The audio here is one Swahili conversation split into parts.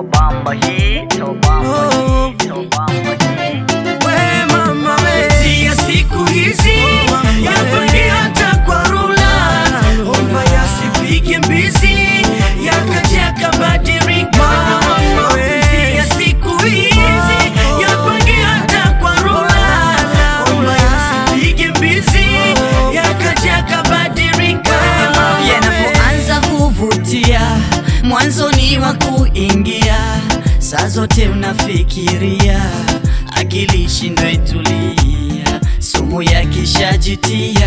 Tobamba hii, tobamba hii, tobamba hii. We mama we ya siku hizi yapange hata kwa rula omba yasipige mbizi yakaja yakabadilika mapenzi ya siku hizi yapange hata kwa rula omba yasipige mbizi yakaja yakabadilika yanapoanza kuvutia mwanzoni wa kuingia saa zote unafikiria akili shindwe tulia sumu yakishajitia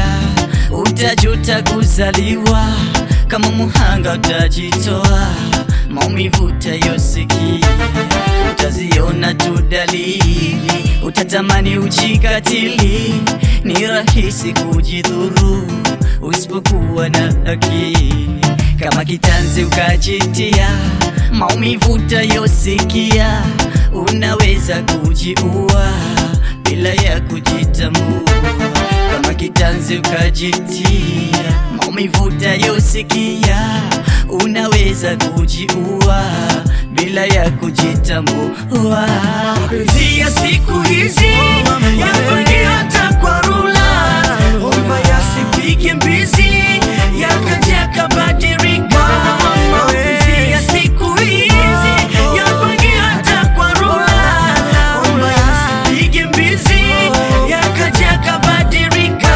utajuta kuzaliwa kama muhanga utajitoa maumivu utayosikia utaziona tu dalili utatamani ujikatili ni rahisi kujidhuru usipokuwa na akili kama kitanzi ukajitia maumivu utayosikia unaweza kujiua bila ya kujitambua kama kitanzi ukajitia maumivu utayosikia unaweza kujiua bila ya kujitambua mapenzi ya siku hizi yapange hata kwa rula omba yasipige mbizi yakaja yakabadilika mapenzi ya siku hizi yapange hata kwa rula omba yasipige mbizi yakaja yakabadilika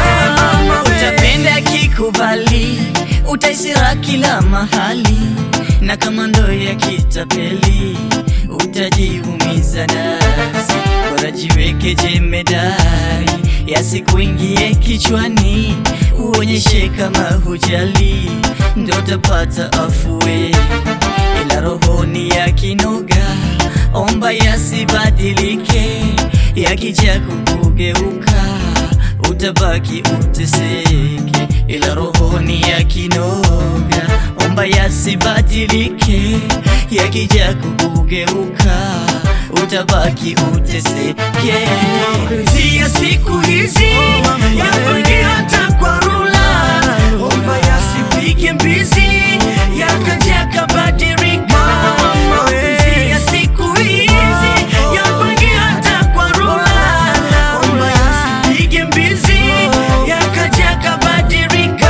utapenda kikubali utaisira kila mahali na kama ndo ya kitapeli utajiumiza nafsi bora jiweke jemedari yasikuingie kichwani uonyeshe kama hujali ndo utapata afue ila rohoni ya kinoga omba yasibadilike yakija kukugeuka utabaki uteseke ila rohoni ya kinoga omba yasibadilike yakija kukugeuka utabaki uteseke mapenzi ya siku hizi yapange hata kwa rula omba yasipige mbizi yakaja yakabadilika mapenzi ya siku hizi yapange hata kwa rula omba yasipige mbizi yakaja yakabadilika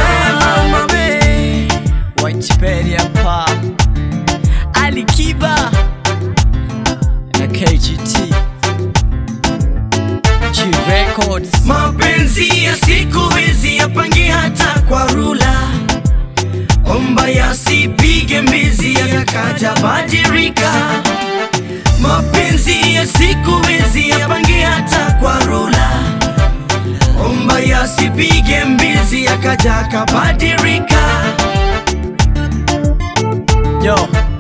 Whiteberry hapa Alikiba na KGT G Records mapenzi ya siku hizi yapange hata kwa rula omba yasipige mbizi yakaja badilika mapenzi ya siku hizi yapange hata kwa rula omba yasipige mbizi yakaja kabadilika Yo,